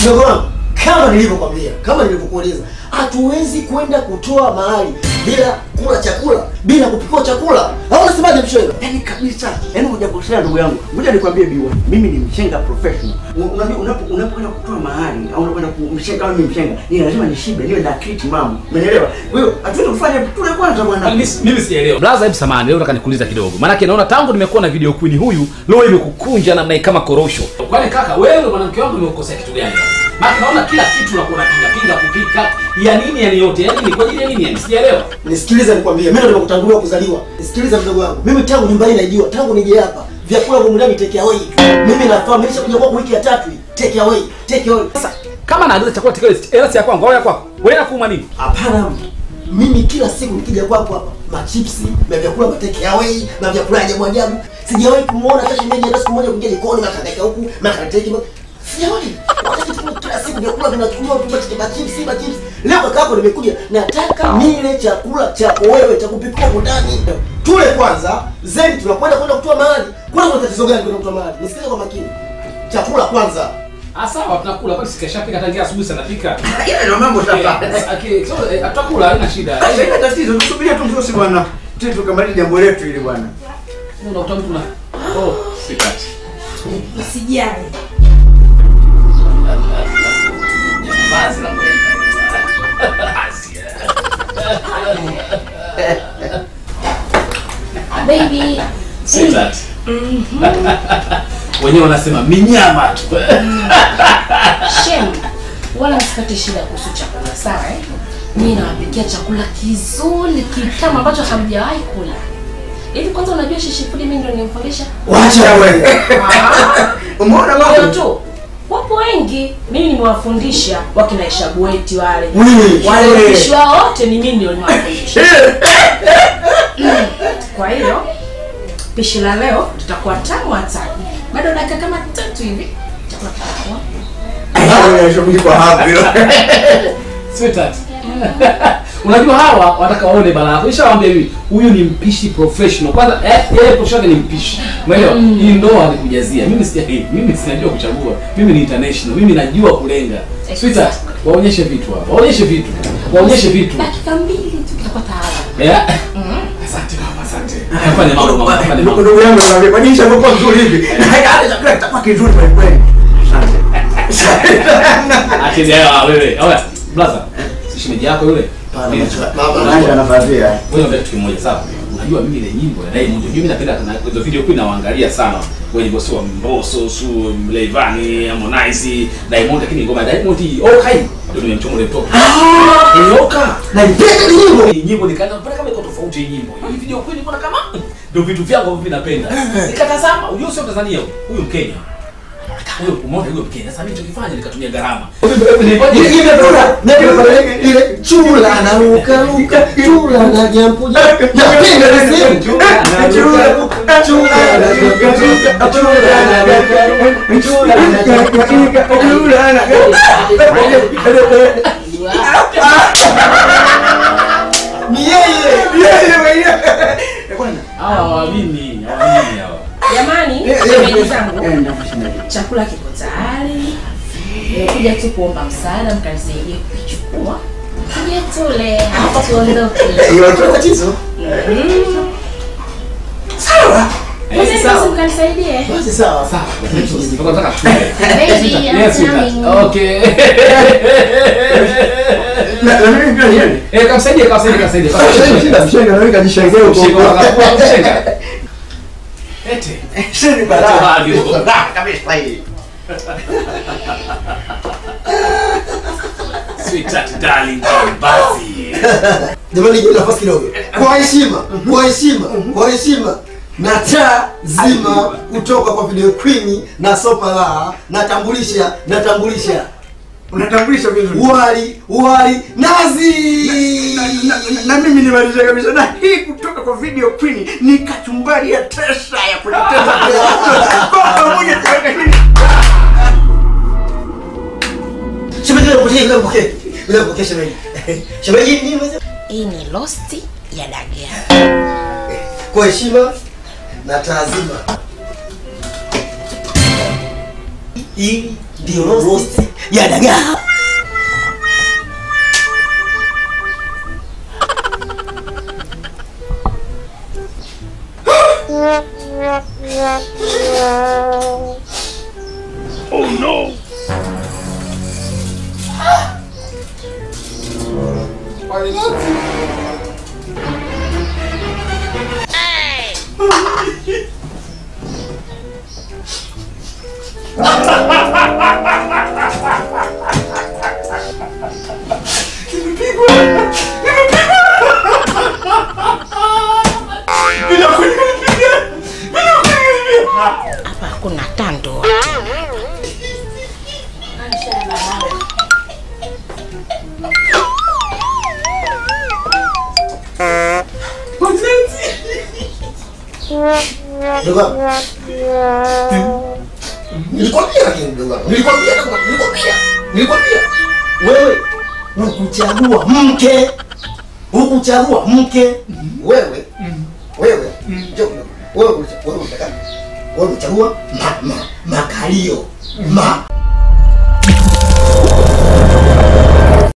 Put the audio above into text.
Mdogo wangu, kama nilivyokwambia, kama nilivyokueleza, hatuwezi kwenda kutoa mahali bila kula chakula, bila kupikiwa chakula. Au unasemaje mshoga? Yaani kabisa, yaani hujakosea ndugu yangu. Ngoja nikwambie biwa, mimi ni mshenga professional. U- Unajua unapo unapokwenda kutoa mahali au unakwenda kumshenga kama mimi mshenga, ni lazima nishibe, niwe na akili mama. Umeelewa? Kwa hiyo hatuwezi kufanya tule kwanza bwana. Mimi mimi sijaelewa. Blaza, hebu samahani, leo nataka nikuuliza kidogo. Maana naona tangu nimekuwa na video queen huyu, leo imekukunja namna hii kama korosho. Kwani kaka, wewe mwanamke wangu umekosea kitu gani? Maana naona kila kitu unakuwa unapinga pinga kupika. Ya nini yani yote? Ya nini? Kwa ajili ya nini yani? Sijaelewa. Nisikilize nikwambie, mimi ndo nimekutangulia kuzaliwa. Nisikilize mdogo wangu, mimi tangu nyumbani naijua, tangu nije hapa vyakula vya ndani take away. Mimi nafahamu, nilishakuja kwako wiki ya tatu hii, take away, take away. Sasa kama naagiza chakula tikile, hela si ya kwangu au ya kwako? Wewe nakuuma nini? Hapana, mimi kila siku nikija kwako hapa, machipsi na vyakula vya take away na vyakula ajabu ajabu, sijawahi kumuona hata shemeji hata siku moja kuja jikoni makadaika huku makateki sijawahi. Wakati tu kila siku vyakula vinachukuliwa tu basi machipsi machipsi. Leo kaka yako nimekuja, nataka nile chakula chako wewe cha kupikia huko ndani. Tule kwanza, zeni tunakwenda kwenda kutoa mahali. Kuna kuna tatizo gani kwenda kutoa mahali? Nisikilize kwa makini. Chakula kwanza. Ah, sawa tunakula kwani sikashapika tangia asubuhi sana pika. Ile ndio mambo sasa. Okay, so eh, tutakula haina shida. Sasa ina tatizo, tusubirie tu msosi bwana. Sisi tukamaliza jambo letu ile bwana. Unakuta mtu na Oh, sikati. Usijali. Basi la kweli. Baby. Sweetheart. Wenyewe wanasema minyama tu. Shem. Wala msipate shida kuhusu chakula, sawa eh? Mimi nawapikia chakula kizuri kitamu ambacho hamjawahi kula. Hivi kwanza unajua shishifudi mimi ndio nimfundisha? Wacha wewe. Umeona Hiyo mambo? tu. Wapo wengi. Mimi nimewafundisha wakina Ishabueti wale. Wewe. Wale wapishi wao wote ni mimi ndio nimewafundisha. Kwa hiyo pishi la leo tutakuwa tamu hatari. Bado dakika kama tatu hivi chakula kitakuwa. Ah, shughuli kwa hapo. Sweetheart. Unajua hawa wataka waone balaa yako. Nishawaambia hivi, huyu ni mpishi professional. Kwanza eh, yeye posho yake ni mpishi. Umeelewa? Hii ndoa alikujazia. Mimi si mimi sinajua kuchagua. Mimi ni international. Mimi najua kulenga. Sweetheart, waonyeshe vitu hapa. Waonyeshe vitu. Waonyeshe vitu. Dakika mbili tu tutakuwa tayari. Eh? Asante mama, asante. Fanya mambo mama, fanya Ndugu mambo. ndugu yangu naambia kwa nini shakuwa mzuri hivi? Na hata chakula kitakuwa kizuri kweli kweli. Akili yao wewe. Oya, blaza. Si shemeji yako yule? Nani anafadhia? Wewe ndio kitu kimoja sawa. Unajua mimi ile nyimbo ya Diamond, mimi napenda sana hizo video kwa naangalia sana. Wenye bosi wa Mbosso, su Leivani, Harmonize, Diamond lakini ngoma ya Diamond hii oka hii ndio nimemchoma ile mtoto. Ni oka. Naipenda ni nyimbo. Hii nyimbo nikaanza kupenda kama iko tofauti hii nyimbo. Hii video kweli mbona kama ndio vitu vyangu ambavyo vinapenda. Nikatazama, unajua sio Tanzania huyu, huyu Mkenya. Huyo umeona huyo Mkenya. Sasa mimi nilichokifanya nikatumia gharama. Ile ile bora, ile ile chula na ruka ruka, chula na jambo jambo. Napenda ile sehemu. Chula chula chula na ruka ruka, chula na ruka ruka, chula na ruka ruka. Ni yeye. Yeye mwenyewe. Bwana. Hawa hawaamini, hawaamini hawa. Jamani, shemeji zangu, chakula kiko tayari. Nimekuja tu kuomba msaada, mkanisaidie kukichukua. Tuje tule, halafu tuondoke. Hiyo ndio tatizo. Mm. Sawa. Eh, Basi sawa. mkanisaidie. Basi sawa. Sawa. Nataka tule. Baby, I'm Yes, sweetheart. coming. Okay. Na na mimi pia niende. Eh, kamsaidie, kamsaidie, kamsaidie. kamsaidie. Shinda mshenga na wewe kajishangia huko. Mshika wakakuwa mshenga. Ete. Sheni balaa. balaa. Kabisa hii. Sweetheart, darling, basi. Jamani, nipe nafasi kidogo. Kwa heshima, kwa heshima, kwa heshima. Na taa zima kutoka kwa video queen na sopa la natambulisha natambulisha Unatambulisha vizuri. wali wali nazi Na- na- na mimi nimaliza kabisa na hii kutoka kwa video queen ni kachumbari ya tesa ya kujitesa kwa pamoja tuweka hii shemeji leo mpokee leo mpokee leo mpokee shemeji shemeji nini mzee Hii ni rosti ya dagaa. kwa heshima na taazima hii ndio roast ya dagaa. Hapa hakuna tando. Ndugu wangu. Nilikwambia lakini ndugu wangu. Nilikwambia ndugu wangu. Nilikwambia. Nilikwambia. Wewe hukuchagua mke. Hukuchagua mke. Wewe. Wewe. Njoo kidogo. Wewe ulicha- wewe unataka. Wewe unachagua ma, ma, makalio. Ma